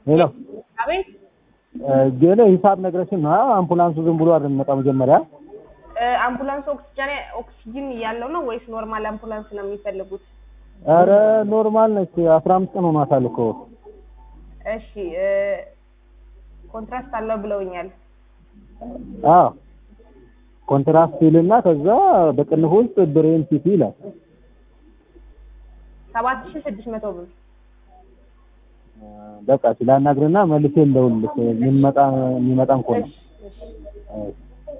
ሄሎ አቤት ግን ሂሳብ ነግረሽን ነው አምቡላንሱ ዝም ብሎ አይደል የሚመጣው መጀመሪያ እ፣ አምቡላንስ ኦክሲጅን ኦክሲጅን ያለው ነው ወይስ ኖርማል አምቡላንስ ነው የሚፈልጉት? ኧረ ኖርማል ነች አስራ አምስት ቀን ሆኗታል እኮ እሺ እ፣ ኮንትራስት አለው ብለውኛል። አዎ ኮንትራስት ይልና ከዛ በቅንፍ ውስጥ ብሬን ሲቲ ይላል ሰባት ሺህ ስድስት መቶ ብር በቃ ሲላናግርና መልሼ እንደውልልሽ የሚመጣ የሚመጣም ከሆነ እሺ እሺ እሺ